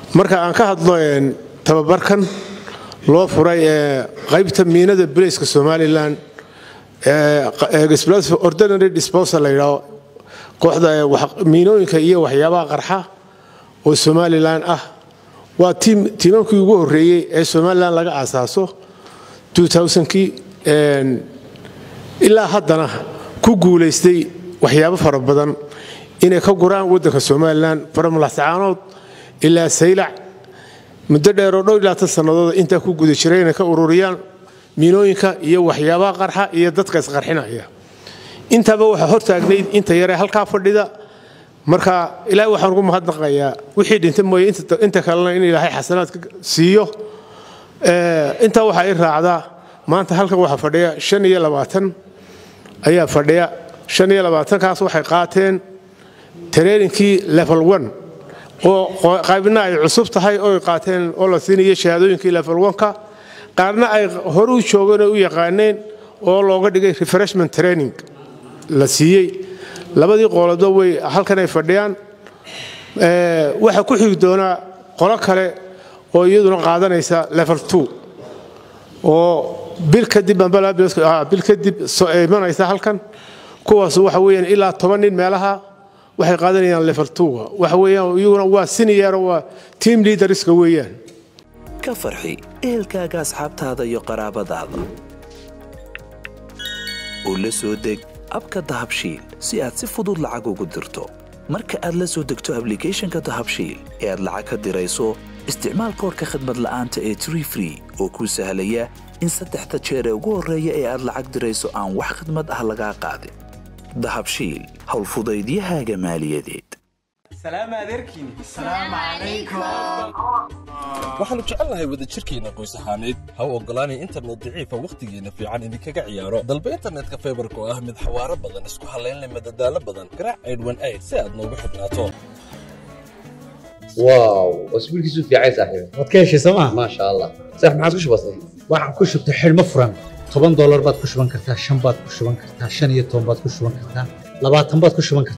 marka aan ka hadlo tababarkan loo furay ee qaybta miinada bilayska somalilan ordinary disposal la yidhaho kooxda miinooyinka iyo waxyaabaha qarxa oo somalilan ah waa tiimamkii ugu horreeyey ee somalilan laga aasaaso kii ilaa haddana ku guulaystay waxyaabo fara badan inay ka guraan waddanka somalilan faramulaxsacaanood ilaa saylac muddo dheeroo dhow ilaa tan sannadood intaa ku guda jiray inay ka ururiyaan miinooyinka iyo waxyaabaha qarxa iyo dadka isqarxinaya intaba waxaa hortaagnayd inta yaree halkaa fadhida marka ilaahay waxaan ugu mahadnaqayaa wixii dhintay mooye inta kalena in ilaahay xasanaadka siiyo intaa waxaa i raacdaa maanta halkan waxaa fadhiya shan iyo labaatan ayaa fadhiya shan iyo labaatankaas waxay qaateen tareerinkii level one oo qaybna ay cusub tahay oo qaateen oo la siinayo shahaadooyinkii level one-ka qaarna ay hore u joogeen oo u yaqaaneen oo looga dhigay refreshment training la siiyey labadii qoolado way halkan ay fadhiyaan waxaa ku xigi doonaa qolo kale oo iyaduna qaadanaysa level two oo bil kadib bil kadib imanaysa halkan kuwaas waxa weeyaan ilaa toban nin meelaha waxay qaadanayaan level twoga waxa weeyaan iyaguna waa siniyeero waa team leaderska weeyaan ka farxi ehelkaaga asxaabtaada iyo qaraabadaada oo la soo deg abka dahabshiil si aad si fudud lacag ugu dirto marka aad la soo degto ablicathonka dahabshiil ee aad lacag ka dirayso isticmaal koorka khadmad la'aanta ee tree free oo kuu sahlaya in saddexda jeer ee ugu horreeya ee aad lacag dirayso aan wax khadmad ah lagaa qaadin dahabshiil howlfudaydiyahaaga maaliyadeed waxaannu jecelnahay wadajirkeenna qoys ahaaneed ha u oggolaanay internet daciifa wakhtigeenna fiican idinkaga ciyaaro dalba internetka faybarka oo ah mid xawaaro badan isku hallaynleh madadaalo badan garaac aydhwan ayd si aad noogu xidhnaato واو اسبوع كيسو في عايز صاحبي waad ka heshay sooma ما شاء الله صح ما عاد كش بسيط waxaan ku shubtay xidhmo furan toban doolar baad ku shuban kartaa shan baad ku shuban kartaa shan iyo toban baad ku shuban kartaa labaatan baad ku shuban kartaa